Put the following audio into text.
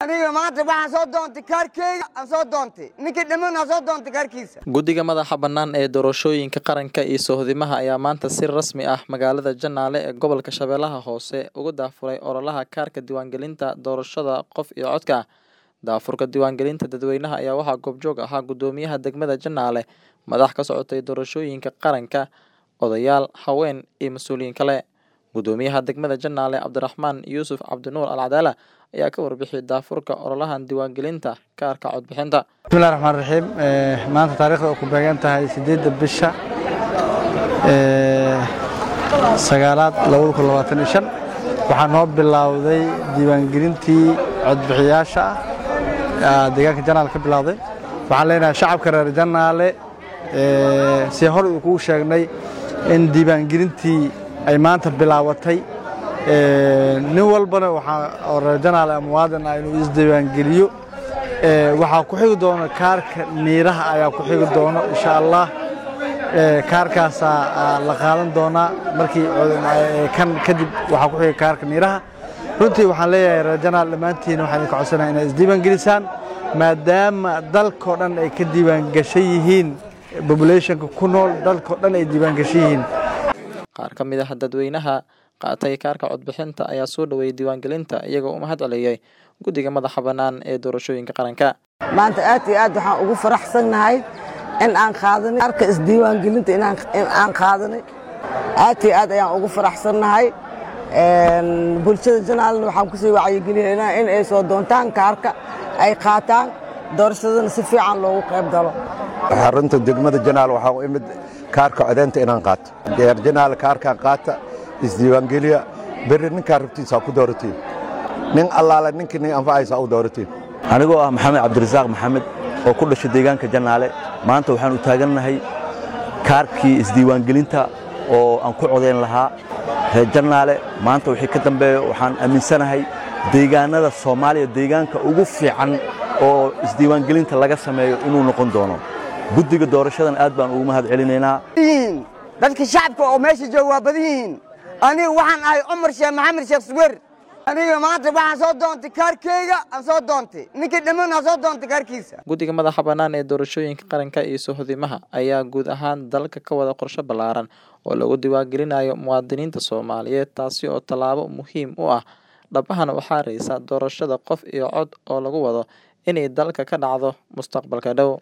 aniga maanta waxaan soo doontay kaarkeyga aan soo doontay ninkii dhiman aan soo doontay kaarkiisa guddiga madaxa bannaan ee doorashooyinka qaranka iyo sohdimaha ayaa maanta si rasmi ah magaalada janaale ee gobolka shabeellaha hoose uga daafuray ololaha kaarka diiwaangelinta doorashada qof iyo codka daafurka diiwaangelinta dadweynaha ayaa waxaa goobjoog ahaa guddoomiyaha degmada janaale madax ka socotay doorashooyinka qaranka odayaal haween iyo mas-uuliyiin kale guddoomiyaha degmada janaale cabdiraxmaan yuusuf cabdinuur alcadaala ayaa ka warbixiyay daafurka ololahan diiwaangelinta kaarka codbixinta bismillahi raxmaan raxiim maanta taariikhda oo ku beegan tahay siddeedda bisha sagaalaad labada kun labaatan iyo shan waxaa noo bilowday diiwaangelintii codbixiyaasha ah deegaanka janaale ka bilowday waxaan leenahay shacabka reer janaale si hor uu kugu sheegnay in diiwaangelintii ay maanta bilaabatay nin walbana waxaa reer janaale muwaadin ah inuu isdiiwaangeliyo waxaa ku xigi doona kaarka niiraha ayaa ku xigi doono insha allah kaarkaasaa la qaadan doonaa markii kan kadib waxaa ku xiga kaarka niiraha runtii waxaan leeyahay reer janaal dhammaantiina waxaan idinka codsanaya inaad isdiiwaangelisaan maadaama dalkao dhan ay ka diiwaangashan yihiin bobulationka ku nool dalkao dhan ay diiwaangashan yihiin qaar ka mid ah dadweynaha qaatay kaarka codbixinta ayaa soo dhoweeyey diiwaangelinta iyagoo u mahad celiyey guddiga madaxa bannaan ee doorashooyinka qaranka maanta aad iyo aad waxaan ugu faraxsannahay in aan qaadanay kaarka isdiiwaangelinta in aan qaadanay aad iyo aad ayaan ugu faraxsannahay bulshada janaalna waxaan kusii wacyigelinaynaa in ay soo doontaan kaarka ay qaataan doorashadana si fiican loogu qayb galo xarunta degmada janaal waxaa u imid kaarka codeynta inaan qaato reer janaal kaarkaan qaata isdiiwaangeliya berri ninkaa rabtiisa ku dooratiin nin allaale ninkii nin anfacaysa u dooratiin anigoo ah maxamed cabdirasaaq maxamed oo ku dhashay deegaanka janaale maanta waxaan u taagannahay kaarkii isdiiwaangelinta oo aan ku codayn lahaa reer janaale maanta wixii ka dambeeya waxaan aaminsanahay deegaanada soomaaliya deegaanka ugu fiican oo isdiiwaangelinta laga sameeyo inuu noqon doono guddiga doorashadan aad baan ugu mahad celinaynaa dadka shacabka oo meesha jooga waa badan yihiin aniga waxaan ahay cumar sheekh maxamed sheekh suwer aniga maanta waxaan soo doontay kaarkeyga aan soo doontay ninkii dhiman aan soo doontay kaarkiisa guddiga madaxa bannaan ee doorashooyinka qaranka iyo sohdimaha ayaa guud ahaan dalka ka wada qorshe ballaaran oo lagu diiwaangelinayo muwaadiniinta soomaaliyeed taasi oo tallaabo muhiim u ah dhabahana waxaa raysa doorashada qof iyo cod oo lagu wado inay dalka ka dhacdo mustaqbalka dhow